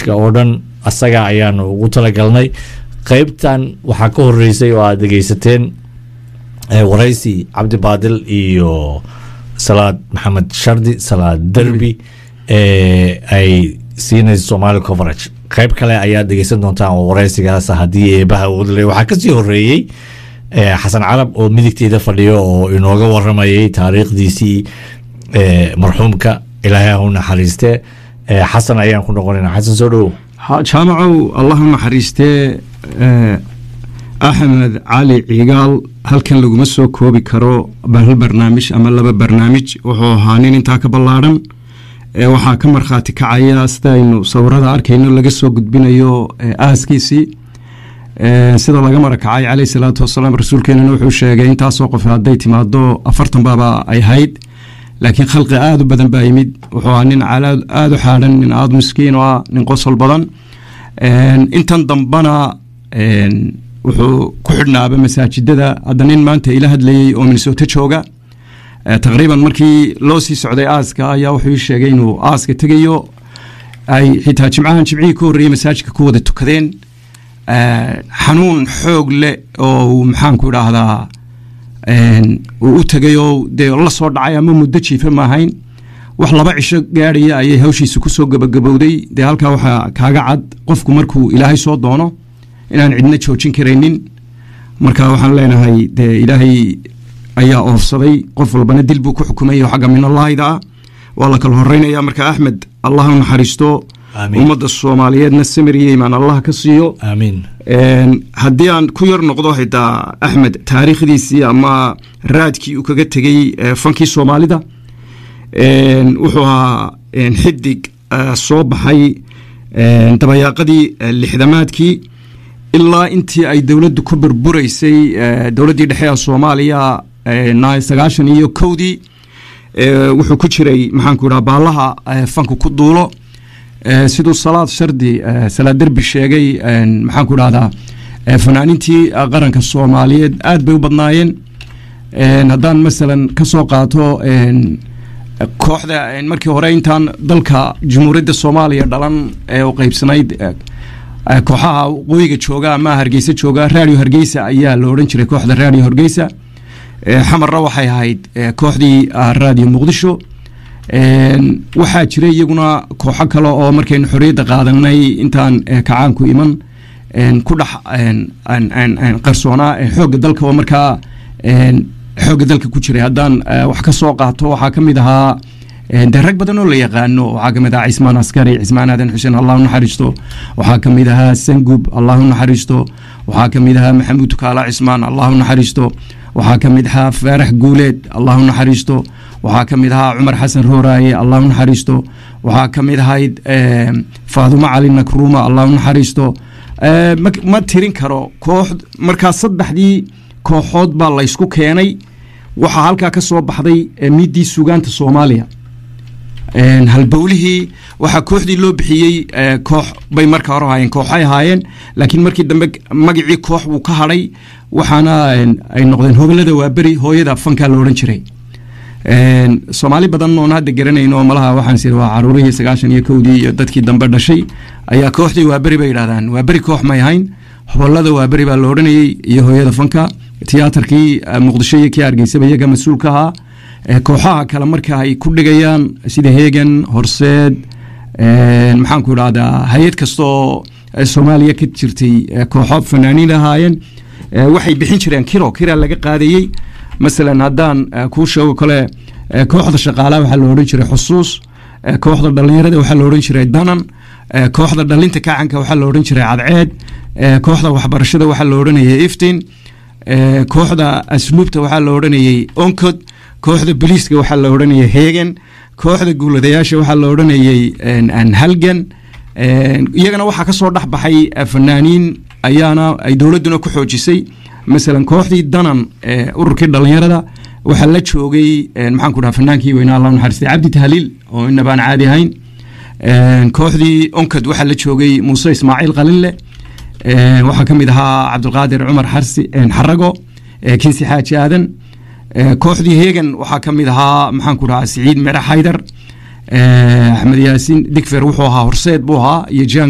barnaamijka oo dhan asaga ayaanu ugu talagalnay qeybtan waxaa ka horeysay oo aad dhegeysateen waraysi cabdi baadil iyo salaad maxamed shardi salaad derbi ay siinayso somali coverage qeyb kale ayaad dhegeysan doontaan oo waraysigaas haddii eebaha udle waxaa kasii horeeyey xasan carab oo midigteeda fadhiyo oo inooga waramayay taariikhdiisii marxuumka ilaahay u naxariiste xasan ayaan ku noqonayna xasan soo dhowow jaamacow allah u naxariistee axmed cali cigaal halkan laguma soo koobi karo hal barnaamij ama laba barnaamij wuxuu ahaa nin intaa ka ballaadhan waxaa ka markhaati kacaya sida aynu sawirada arkayno laga soo gudbinayo aaskiisii sida laga marakacay caleyh salaatu wasalaam rasuulkeenana wuxuu sheegay intaasoo qof hadday timaado afartan baaba ay hayd laakiin khalqi aada u badan baa yimid wuxuu ahaa nin aada u xaadhan nin aada miskiin oo ah nin qosol badan intan dambana wuxuu ku xidhnaaba masaajidada hadda nin maanta ila hadlayey oo minnesota jooga taqriiban markii loo sii socday aaska ayaa wuxuu ii sheegay inuu aaska tegayo ay xitaa jimcahan jimcihii ka horreeyey masaajidka ku wada tukadeen xanuun xoog leh oo uu maxaanku idhaahdaa uu u tegay oo dee la soo dhacay ama muddo jiifa ma ahayn wax laba cisho gaadhaya ayay hawshiisa kusoo gabagabowday dee halkaa waxaa kaaga cad qofku markuu ilaahay soo doono inaan cidna joojin karaynin marka waxaan leenahay dee ilaahay ayaa oofsaday qof walbana dil buu ku xukumay oo xagga minallahida ah waa la kala horeynaya marka axmed allah u naxariisto ummadda soomaaliyeedna samir iyo imaan allah ka siiyo aamiin haddii aan ku yar noqdo xitaa axmed taariikhdiisii ama raadkii uu kaga tegey fankii soomaalida wuxuu ahaa xidig soo baxay dabayaaqadii lixdamaadkii ilaa intii ay dowladdu ku burburaysay dowladdii dhexe ee soomaaliya sagaashan iyo kowdii wuxuu ku jiray maxaanku idhaha baallaha fanku ku duulo siduu salaad shardi salaad derbi sheegay maxaanku idhahdaa fanaanintii qaranka soomaaliyeed aad bay u badnaayeen haddaan masalan ka soo qaato kooxda markii hore intaan dalka jumhuuriyadda soomaaliya dhalan ee u qeybsanayd kooxaha waqooyiga jooga ama hargeysa jooga radio hargeysa ayaa la odhan jiray kooxda radio hargeysa xamarna waxay ahayd kooxdii radio muqdisho waxaa jiray iyaguna kooxo kale oo markaynu xorriyadda qaadanay intaan kacaanku iman ku dhex qarsoonaa xoogga dalka oo markaa xoogga dalka ku jiray haddaan wax ka soo qaato waxaa ka mid ahaa dee rag badan oo la yaqaano waxaa kamid ahaa cismaan askari cismaan aadan xuseen allah u naxariisto waxaa ka mid ahaa sangub allah u naxariisto waxaa ka mid ahaa maxamuud kaala cismaan allah u naxariisto waxaa ka mid ahaa faarax guuleed allah u naxariisto waxaa ka mid ahaa cumar xasan rooraaye allah u naxariisto waxaa ka mid ahayd faadumo cali nakruuma allah u naxariisto ma tirin karo koox markaa saddexdii kooxood baa laysku keenay waxaa halkaa ka soo baxday miiddii sugaanta soomaaliya halbowlihii waxaa kooxdii loo bixiyey koox bay marka hore ahaayeen kooxay ahaayeen laakiin markii dambe magacii koox wuu ka hadhay waxaana ay noqdeen hobalada waaberi hooyada fankaa la odhan jiray soomaali badan oon hadda garanayno malaha waxaan siri waa caruurihii sagaashan iyo kowdii iyo dadkii dambe dhashay ayaa kooxdii waaberi bay yidhahdaan waaberi koox may ahayn hobalada waaberi baa la odhanayey iyo hooyada fanka tiyaatarkii muqdisho iyo kii hargeysaba iyaga mas-uulka ahaa kooxaha kale marka ay ku dhigayaan sida hegan horseed maxaanku idhahdaa hay-ad kastaoo soomaaliya ka jirtay kooxo fanaaniin ahaayeen waxay bixin jireen kiro kira laga qaadayey masalan haddaan kuu sheego kale kooxda shaqaalaha waxaa la odhan jiray xusuus kooxda dhallinyarada waxaa la odhan jiray danan kooxda dhalinta kacanka waxaa la odhan jiray cadceed kooxda waxbarashada waxaa la odhanayay iftin kooxda asluubta waxaa la odhanayay oncod kooxda boliiska waxaa la odhanayay hegan kooxda guuladayaasha waxaa la odhanayay halgan iyagana waxaa ka soo dhex baxay fanaaniin ayaana ay dowladduna ku xoojisay masalan kooxdii danan ururkii dhallinyarada waxaa la joogay maxaan ku dhaha fanaankii weynaa allah naxariistay cabdi tahliil oo inabaan caadi ahayn kooxdii onkad waxaa la joogay muuse ismaaciil qalinle waxaa ka mid ahaa cabdulqaadir cumar xarsi xarago kinsi xaaji aadan kooxdii hegan waxaa ka mid ahaa maxaan ku dhahaa siciid mere xaydar axmed yaasiin digfer wuxuu ahaa horseed buu ahaa iyo